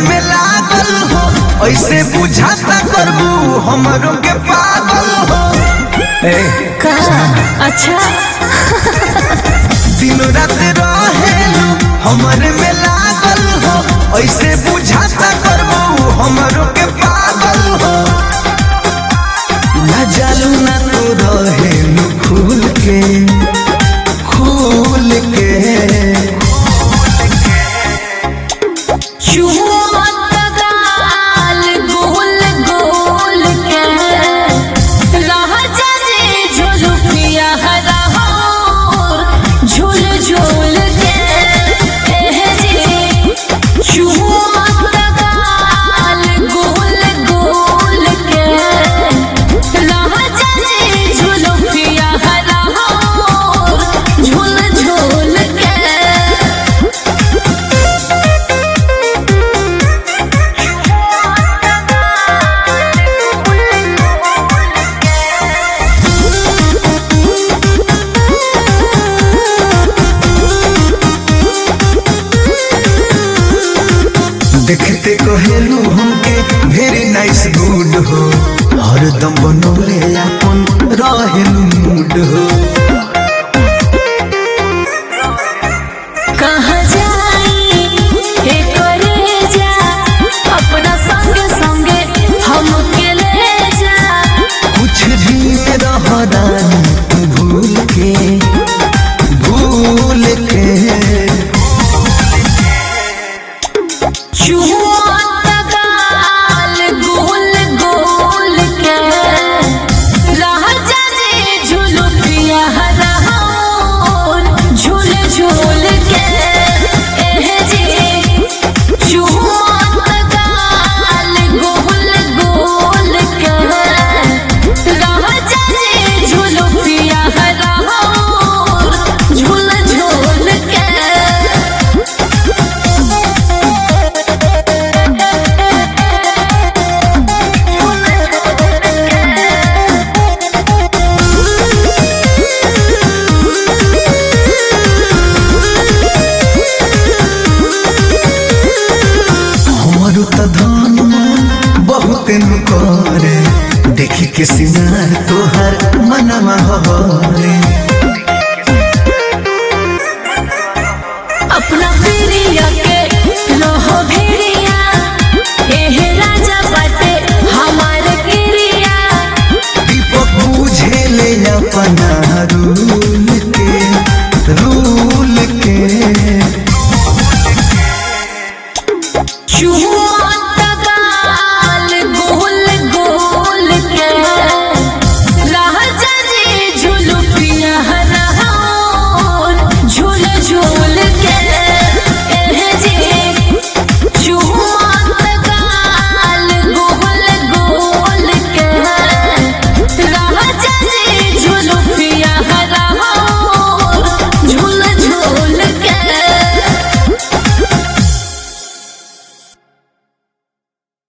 में लागल हो ऐसे बुझाता करबू हमरों के पागल हो ए का अच्छा दिन रात रहेलू हमरे में लागल हो ऐसे बुझाता करबू हमरों के पागल हो ना जालू ना तू रहेलू खुल के खुल के चुमत गाल गोल गोल के राजा जी झुलुपिया हराहोर झुल झुल के एह जी चुमत गाल गोल गोल के राजा जी झुलुपिया हराहोर झुल झुल के देखते कहेलू हमके वेरी नाइस गुड हो हरदम बनौले अपन रहेलू मूड हो कहाँ जाई हे करे जा अपना संग संगे हमके ले जा कुछ भी रहदानी तू भूल के भूल के चुमत गाल गोल गोल के राजा जी झुलुपिया हराहोर झूल झूल के एह जी चुमत गाल गोल गोल के राजा जी झुलुपिया हराहोर झूल झूल के हमारो त धन मन बहुत नु करे देखी के सिंगार तोहर मनवा हरे अपना प्रिया के रहो भेड़िया एह राजा बाटे हमार क्रिया दीपक बुझे ले अपना रूल के रूल के चुमा